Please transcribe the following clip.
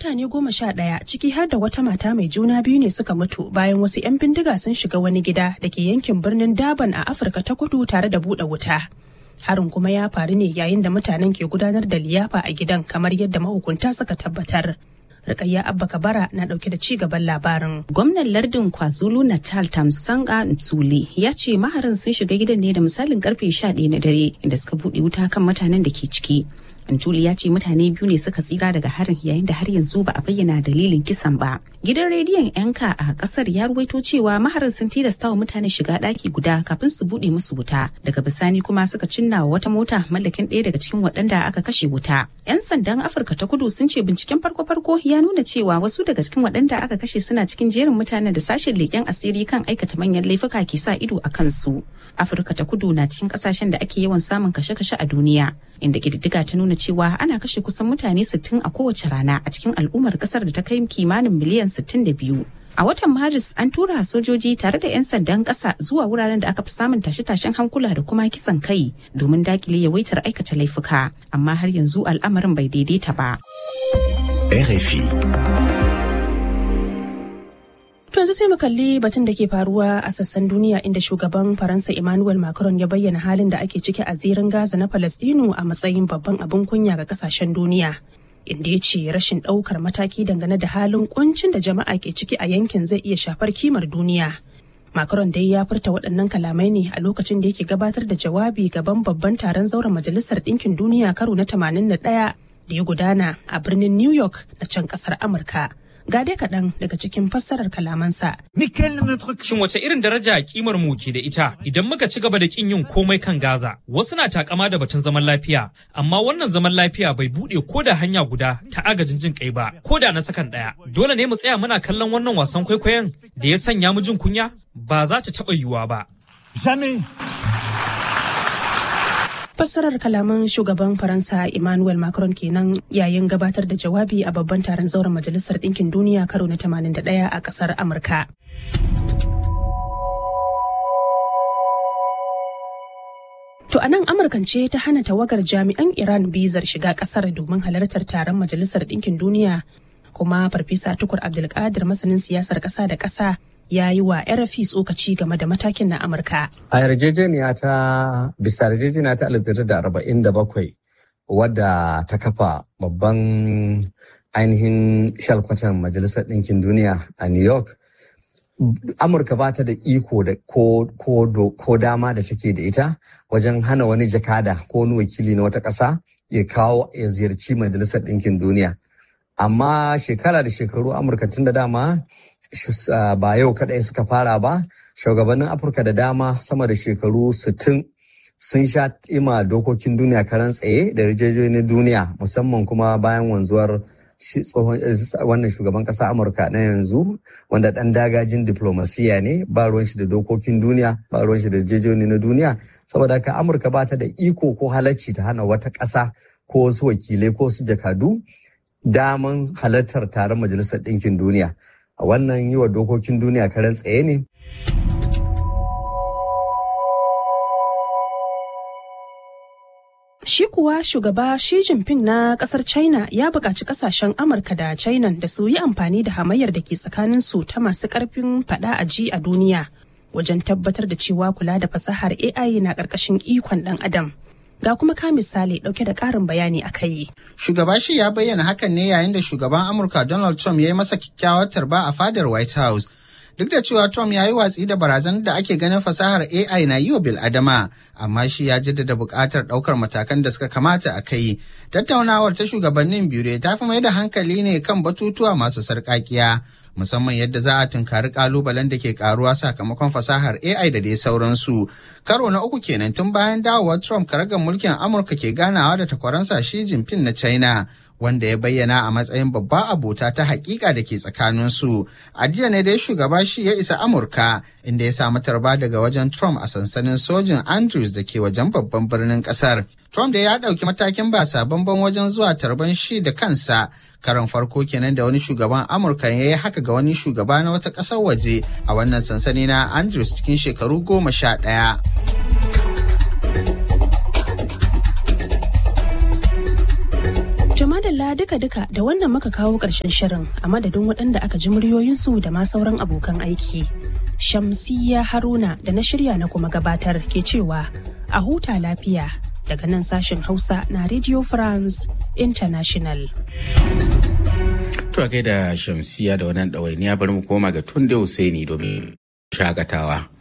mutane goma sha ɗaya ciki har da wata mata mai juna biyu ne suka mutu bayan wasu 'yan bindiga sun shiga wani gida da ke yankin birnin Daban a Afirka ta kudu tare da buɗe wuta. Harin kuma ya faru ne yayin da mutanen ke gudanar da liyafa a gidan kamar yadda mahukunta suka tabbatar. Rikayya Abba Kabara na dauke da ci gaban labarin. Gwamnan lardin KwaZulu Natal Tamsanga Ntsuli ya ce maharin sun shiga gidan ne da misalin karfe 11 na dare inda suka buɗe wuta kan mutanen da ke ciki. Antuli ya ce mutane biyu ne suka tsira daga harin yayin da har yanzu ba a bayyana dalilin kisan ba. Gidan rediyon yanka a kasar ya ruwaito cewa maharin sun tilasta wa mutane shiga ɗaki guda kafin su buɗe musu wuta. Daga bisani kuma suka cinna wa wata mota mallakin ɗaya daga cikin waɗanda aka kashe wuta. 'Yan sandan Afirka ta kudu sun ce binciken farko-farko ya nuna cewa wasu daga cikin waɗanda aka kashe suna cikin jerin mutanen da sashen leƙen asiri kan aikata manyan laifuka ke sa ido a kansu. Afirka ta kudu na cikin ƙasashen da ake yawan samun kashe-kashe a duniya. inda ƙididdiga ta nuna cewa ana kashe kusan mutane 60 a kowace rana a cikin al'ummar kasar da ta kai kimanin miliyan 62. A watan Maris an tura sojoji tare da 'yan sandan ƙasa zuwa wuraren da aka fi samun tashe-tashen hankula da kuma kisan kai domin dakile yawaitar aikata laifuka, amma har yanzu al'amarin bai daidaita ba. RFI. To yanzu sai mu kalli batun da ke faruwa a sassan duniya inda shugaban Faransa Emmanuel Macron ya bayyana halin da ake ciki a zirin Gaza na Falastinu a matsayin babban abin kunya ga kasashen duniya. Inda ya ce rashin ɗaukar mataki dangane da halin kuncin da jama'a ke ciki a yankin zai iya shafar kimar duniya. Macron dai ya furta waɗannan kalamai ne a lokacin da yake gabatar da jawabi gaban babban taron zauren Majalisar Ɗinkin Duniya karo na 81 da ya gudana a birnin New York na can ƙasar Amurka. ga dai kaɗan daga cikin fassarar kalamansa. Shin wace irin daraja kimar mu ke da ita idan muka ci gaba da kin yin komai kan Gaza? Wasu na takama da batun zaman lafiya, amma wannan zaman lafiya bai buɗe ko da hanya guda ta agajin jin kai ba, ko da na sakan ɗaya. Dole ne mu tsaya muna kallon wannan wasan kwaikwayon da ya sanya mu jin kunya? Ba za ta taɓa yiwuwa ba. fassarar kalaman shugaban faransa emmanuel macron kenan yayin gabatar da jawabi a babban taron zauren majalisar ɗinkin duniya karo na 81 a ƙasar amurka To a nan Amurkan ce ta hana tawagar jami'an Iran bizar shiga kasar domin halartar taron Majalisar Ɗinkin Duniya kuma Farfesa Tukur Abdulkadir masanin siyasar ƙasa da ƙasa ya yi wa RFI tsokaci game da matakin na Amurka. A yarjejeniya ta bisa yarjejeniya ta 1947 wadda ta kafa babban ainihin shalkwatan Majalisar Ɗinkin Duniya a New York. Amurka ba ta da iko da ko, ko, ko dama da take da ita wajen hana wani jakada ko wani wakili na wata ƙasa ya kawo ya ziyarci Majalisar Ɗinkin Duniya. Amma shekara da shekaru Amurka tun da dama ba yau kaɗai suka fara ba shugabannin afirka da dama sama da shekaru 60 sun sha ima dokokin duniya karan tsaye da rijiyoyin duniya musamman kuma bayan wanzuwar tsohon wannan shugaban ƙasa amurka na yanzu wanda ɗan dagajin diplomasiya ne ba ruwan shi da dokokin duniya ba ruwan shi da rijiyoyi na duniya saboda haka amurka ba ta da iko ko halacci ta hana wata ƙasa ko wasu wakilai ko su jakadu daman halartar taron majalisar ɗinkin duniya a wannan yi wa dokokin duniya karen tsaye ne. Shi kuwa shugaba Xi Jinping na kasar China ya buƙaci kasashen Amurka da China da su yi amfani da hamayyar da ke tsakanin su ta masu ƙarfin faɗa a ji a duniya wajen tabbatar da cewa kula da fasahar AI na ƙarƙashin ikon ɗan adam. Ga kuma ka misali ɗauke da ƙarin bayani a kai. Shugaba shi ya bayyana hakan ne yayin da shugaban Amurka Donald Trump ya yi masa kyakkyawar tarba a fadar White House. Duk da cewa Trump ya yi watsi da barazanar da ake ganin fasahar AI na yi wa bil'adama, amma shi ya jaddada buƙatar ɗaukar matakan da suka kamata a kai. Tattaunawar ta shugabannin biyu ta fi mai da hankali ne kan batutuwa masu sarƙaƙiya. musamman yadda za a tunkari kalubalen da ke karuwa sakamakon fasahar AI da dai sauransu. Karo na uku kenan tun bayan dawowar Trump karagar mulkin Amurka ke ganawa da takwaransa Xi Jinping na China. Wanda ya bayyana a matsayin babba abota ta hakika da ke tsakaninsu. A jiya ne dai shugaba shi ya isa Amurka inda ya samu tarba daga wajen Trump a sansanin sojin Andrews da ke wajen babban birnin kasar. Trump da ya ɗauki matakin ba sabon wajen zuwa tarban shi da kansa karon farko kenan da wani shugaban amurka ya yi haka ga wani shugaba na wata ƙasar waje a wannan sansani na andrews cikin shekaru goma sha ɗaya. Jamadalla duka duka-duka da wannan muka kawo ƙarshen shirin a madadin waɗanda aka ji muryoyinsu da ma sauran abokan aiki. Shamsiyya Haruna da na shirya na kuma gabatar ke cewa a huta lafiya daga nan sashen Hausa na Radio France International. To a gaida Shamsiya da wannan ɗawainiya bari mu koma ga Tunde Husaini domin shakatawa.